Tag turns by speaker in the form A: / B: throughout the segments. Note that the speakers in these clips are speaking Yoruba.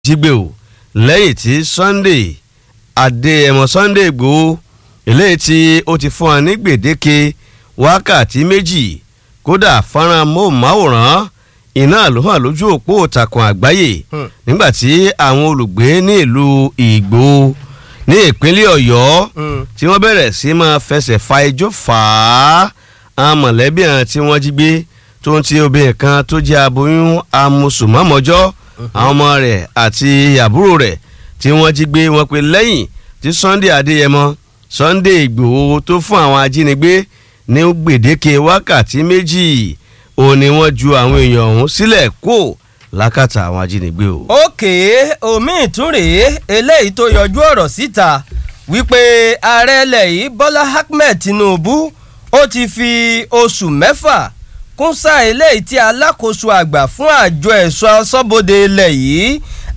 A: jígbé o lẹ́yìn tí Sunday Adéyẹmọ Sunday Ìgbòho eléyìí tí ó ti fún wa ní gbèdéke wákàtí méjì kódà fọ́nrán móhùnmáwòrán iná ló hàn lójú òpó ìtàkùn àgbáyé nígbàtí àwọn olùgbé ní ìlú Ìgbòho ní ìpínlẹ̀ Ọ̀yọ́ tí wọ́n bẹ̀rẹ̀ sí máa fẹsẹ̀ fa ijó fà á àwọn mọ̀lẹ́bí àwọn tí wọ́n jí gbé tó ń ti obìnrin kan tó jẹ́ aboyún amúsùmọ́mọ́jọ́ àwọn ọmọ rẹ̀ àti àbúrò rẹ̀ tí wọ́n jí gbé wọn pé lẹ́yìn tí Sunday Adéyẹmọ Sunday Ìgbòho tó fún àwọn ajínigbé ní gbèdéke wákàtí méjì òun ni wọ́n ju àwọn èèyàn ọ̀hún sílẹ̀ kó lákàtà àwọn ajínigbé o.
B: òkè omi ìtúrèé eléyìí tó yọjú ọ̀rọ̀ síta wípé ààrẹ ilẹ̀ yìí Bọ́lá Ahmed Tinubu ó ti fi oṣù mẹ́fà kún sáà eléyìí tí alákòóso àgbà fún àjọ ẹ̀ṣọ́ aṣọ́bodè ilẹ̀ yìí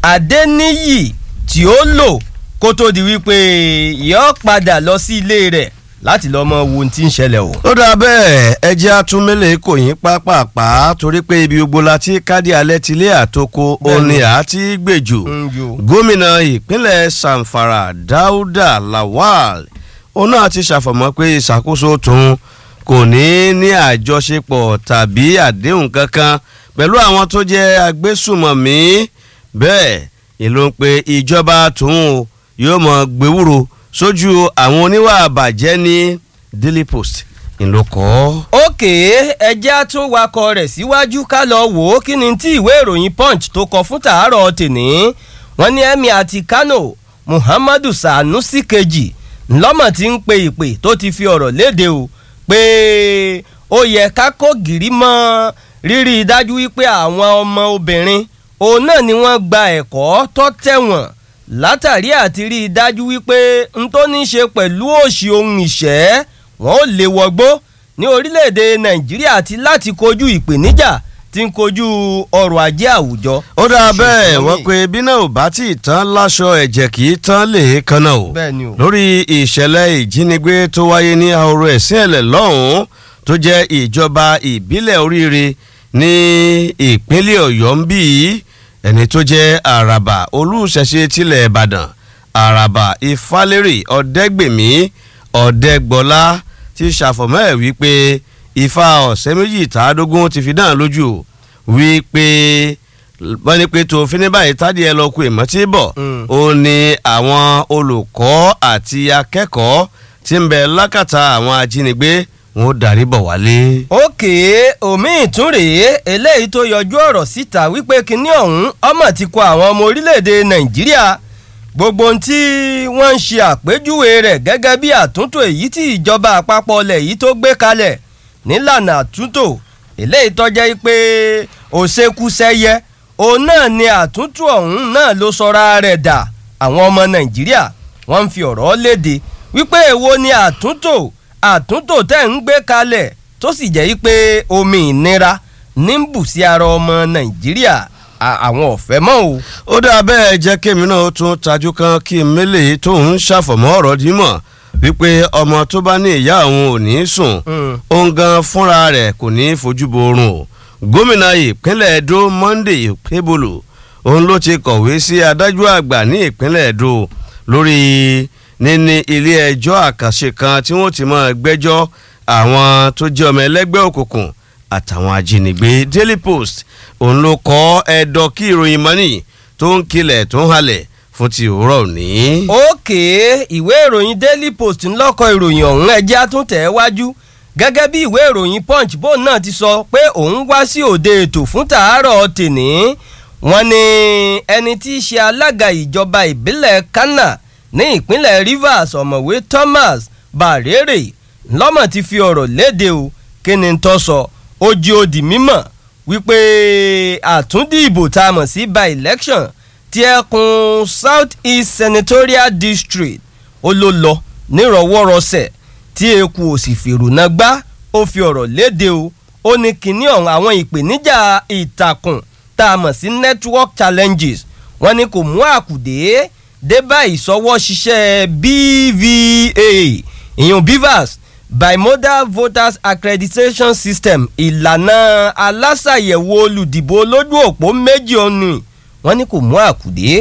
B: Adéníyì tí ó lò kó tó di wípé yóò padà lọ sí ilé rẹ̀ láti lọ́ọ́ mọ wo ohun tí ń ṣẹlẹ̀ o.
A: ó dáa bẹ́ẹ̀ ẹ jẹ́ àtúnmẹ́lẹ̀ kò yín pápápá torí pé ibi gbogbo la ti kádì alẹ́ tilé àtòkò òní àti gbèjò gómìnà ìpínlẹ̀ Zamfara Dáúdà Lawal òun náà ti ṣàfọ̀mọ́ pé ìṣàkóso tòun kò ní ní àjọṣepọ̀ tàbí àdéhùn kankan pẹ̀lú àwọn tó jẹ́ agbésùmọ̀mí bẹ́ẹ̀ ìlú ń pe ìjọba tòun yóò mọ̀ gbéwúrò sójú àwọn oníwà àbàjẹ́ ní Daily Post ńlọkọ́.
B: òkè ẹjẹ́ á tún wakọ̀ rẹ̀ síwájú ká lọ wò ó kí ni tí ìwé ìròyìn Punch tó kọ fún tàárọ̀ tèní wọ́n ní Emir àti Kano Muhammadu Sanusi kejì ńlọ́mọ̀ tí ń pe ìpè tó ti fi ọ̀rọ̀ léde o pé ó yẹ ká kó gìrì mọ́ rírí dájú wípé àwọn ọmọ obìnrin òun náà ni wọ́n gba ẹ̀kọ́ tó tẹ̀wọ̀n látàrí àti rí i dájú wípé n tó ní í ṣe pẹ̀lú òṣì ohun ìṣẹ́ wọn ò lè wọgbó ní orílẹ̀-èdè Nàìjíríà àti láti kojú ìpèníjà tí ń kojú ọrọ̀ ajé àwùjọ.
A: ó dáa bẹ́ẹ̀ wọ́n pe bí náà ò bá tí ì tán láṣọ ẹ̀jẹ̀ kì í tán lè kanna o lórí ìṣẹ̀lẹ̀ ìjínigbé tó wáyé ní ahoro ẹ̀sìn ẹ̀lẹ̀ lọ́hùn-ún tó jẹ́ ìjọba ìbílẹ̀ oríire ní ìpínlẹ̀ Ọ̀yọ́ ń bí ẹni tó jẹ́ àràbà olùṣẹ̀ṣe tilẹ̀ Ìbàdàn àràbà Ifálérè Ọ̀dẹ́gbèmí Ọ̀dẹ́gbọ́lá ti ṣàfọ̀mọ́ ẹ̀ wípé ifá ọ̀sẹ̀ méjì tàádógún ti fi dán lójú wípé wọ́n ní pé tó fi ní báyìí tádì ẹ lọ kú ìmọ̀ tí bọ̀ ó ní àwọn olùkọ́ àti akẹ́kọ̀ọ́ tí ń bẹ lákàtà àwọn ajínigbé wọn ó darí bọ̀ wálé.
B: òkè omi ìtúrèé eléyìí tó yọjú ọ̀rọ̀ síta wípé kinní ọ̀hún ọmọ ti kọ àwọn ọmọ orílẹ̀-èdè nàìjíríà gbogbo ohun tí wọ́n ń ṣe àpèjúwe rẹ̀ gẹ́gẹ́ bí àtúntò èyí tí ìjọba àpapọ̀ ilẹ̀ yìí tó gbé kalẹ̀ nílànà àtúntò eléyìí tọ́jẹ́ pé òṣèkúṣẹ́yẹ òun náà ni àtúntò ọ̀hún náà ló sọra rẹ̀ dà àwọn ọmọ nàìjíríà wọ́n ń fi ọ̀rọ̀ léde wípé èwo ni àtúntò àtúntò tẹ̀ ń gbé kalẹ̀ tó sì jẹ́ pé omi ìnira ní ń bù sí ara ọmọ nàìjíríà àwọn ọ̀fẹ́ mọ́ o.
A: ó dáa bẹ́ẹ̀ jẹ́ kémi náà tún tajú kan kí n mélèé tó ń ṣàfọ̀mọ́ ọ̀rọ̀ dímọ̀ wípé ọmọ tó bá ní ìyá òun ò ní sùn òun gan fúnra rẹ̀ kò ní fojú borun o gómìnà ìpínlẹ̀ Edo Monday Okebolo òun ló ti kọ̀wé sí adájọ́ àgbà ní ìpínlẹ̀ Edo lórí níní ilé ẹjọ́ àkànṣe kan tí wọ́n ti máa gbẹ́jọ́ àwọn tó jẹ́ ọmọ ẹlẹ́gbẹ́ òkùnkùn àtàwọn ajínigbé Daily Post òun ló kọ́ ẹ̀dọ̀ kí ìròyìn mọ́nì tó ń kilẹ̀ tó ń halẹ̀ fún ti òwúrọ̀ òní.
B: òkè ìwé ìròyìn Daily Post ńlọ́kọ̀ ìròyìn ọ̀hún ẹjẹ́ àtúntẹ̀ wájú gẹ́gẹ́ bí ìwé ìròyìn Punch bóun náà ti sọ pé òun wá sí òde ètò fún tàárọ̀ tèní wọ́n ní ẹni tí í ṣe alága ìjọba ìbílẹ̀ Kana ní ìpínlẹ̀ Rivers ọ̀mọ̀wé Thomas Barere lọ́mọ̀ ti fi ọ̀rọ̀ léde o kí ni tó sọ ó jí ó di mímọ̀ wípé àtúndì ìbò tá a mọ̀ sí by election ti ẹkùn South East Senatorial District ó ló lọ nírọ̀wọ́rọsẹ̀ tí eku ò sì fèrònà gbá ó fi ọ̀rọ̀ léde o ó ní kinní ọ̀hún àwọn ìpèníjà ìtàkùn tá a mọ̀ sí network challenges wọ́n ní kò mú àkùdé dé bá ìsọwọ́ ṣiṣẹ́ BVA ìyún BVAS bimodal voters accreditation system ìlànà alásàyẹ̀wò olùdìbò lójú òpó méjì ọ̀nù wọ́n ní kò mú àkùdé